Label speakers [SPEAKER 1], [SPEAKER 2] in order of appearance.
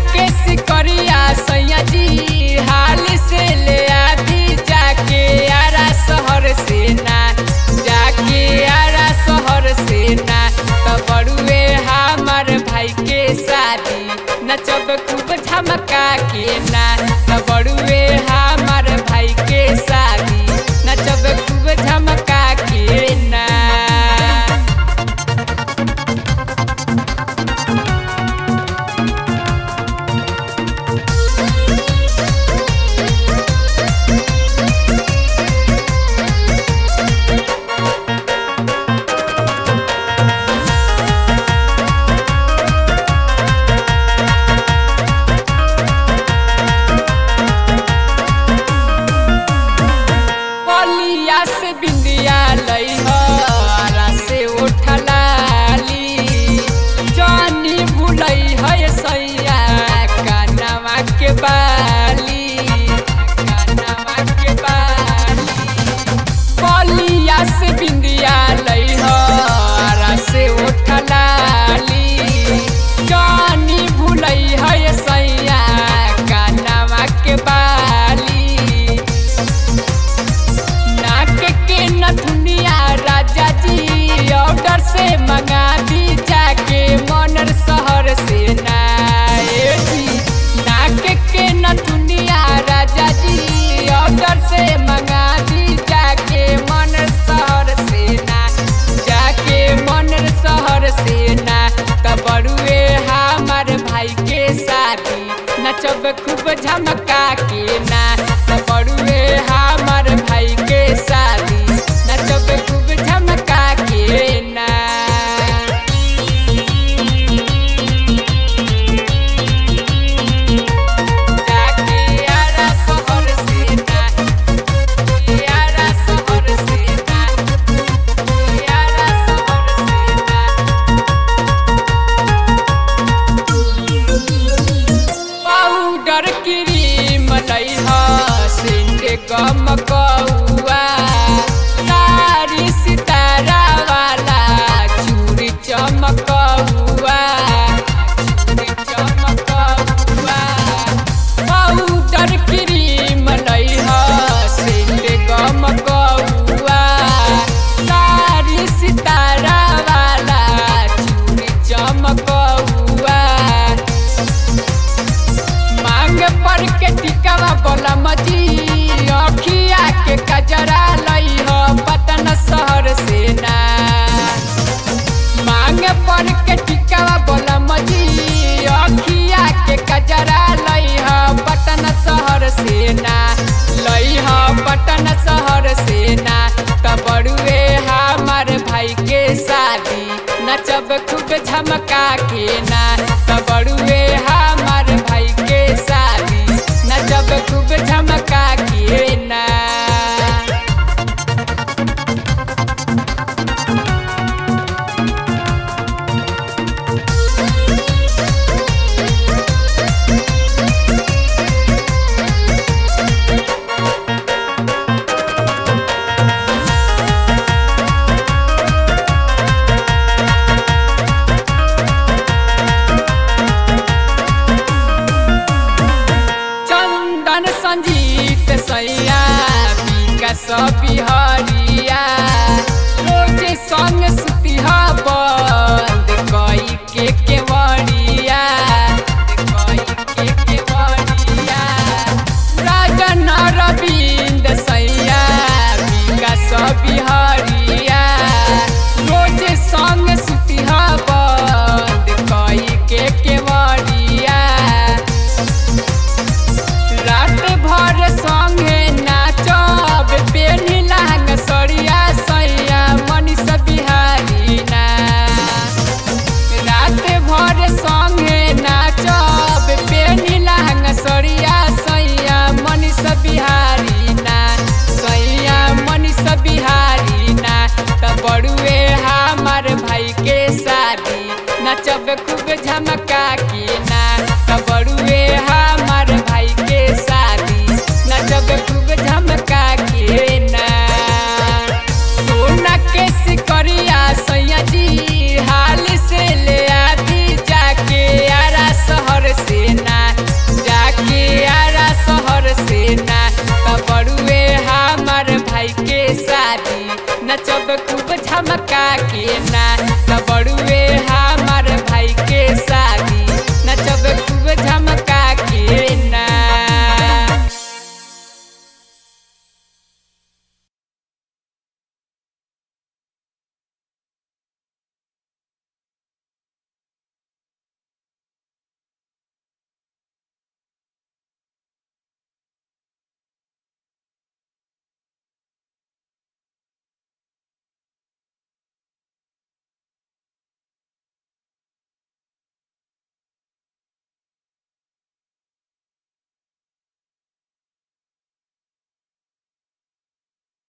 [SPEAKER 1] के सिकरिया सैया जी हाल से ले आदि जाके आरा शहर से ना जाके आरा शहर से ना त बड़ुए हमार भाई के शादी नचब खूब झमका के ना त बड़ुए हमार भाई के शादी नचब खूब झमका के ना बलिया से बिंदिया लई हरा से उठलाली जानी भुलई है सैया कानवा के बाली कानवा के बाली बलिया से बिंदिया लई हरा से उठलाली जानी भुलई है सैया कानवा के बाली नाक के नथुनिया राजा जी ऑर्डर से मंगा दी जाके मनर शहर से ना ए जी नाक के नथुनिया राजा जी ऑर्डर से मंगा दी जाके मनर शहर से ना जाके मनर शहर से ना त बड़ुए हमार भाई के शादी नचब खूब झमका के ना त बड़ुए हमार भाई के शादी नचब खूब झमका के ना जाके आरा शहर से ना आरा शहर से ना आरा शहर से ना पाउडर क्रीम लइहा सिंह गम कौआ सारी सितारा वाला चूड़ी चमकौआ चूड़ी चमकौआ पाउडर क्रीम लइहा सिंह गम कौआ सारी सितारा वाला चूड़ी चमकौआ मांग पर के टिकावा बोला मजी अखिया के कजरा लई हो पटन शहर से ना मांग पर के टिकावा बोला मजी अखिया के कजरा लई हो पटन शहर से ना लई हो पटन शहर से ना त बड़ुए हमार भाई के शादी नचब खूब झमका के ना त बड़ुए हमार भाई के शादी नचब खूब झमका के ना चंदन संजीत सैया विकास बिहारिया रोज संग सुतिहा बंद कई के केवड़िया कई के केवड़िया राजन रविंद सैया विकास बिहारिया रोज संग सुतिहा बंद कई के केवड़िया रात भर संगे नाचब बेनी लांग सरिया सैया मनीष बिहारी ना रात भर संगे नाचब बेनी लांग सरिया सैया मनीष बिहारी ना सैया मनीष बिहारी ना त बड़ुए हमार भाई के शादी नचब खूब झमक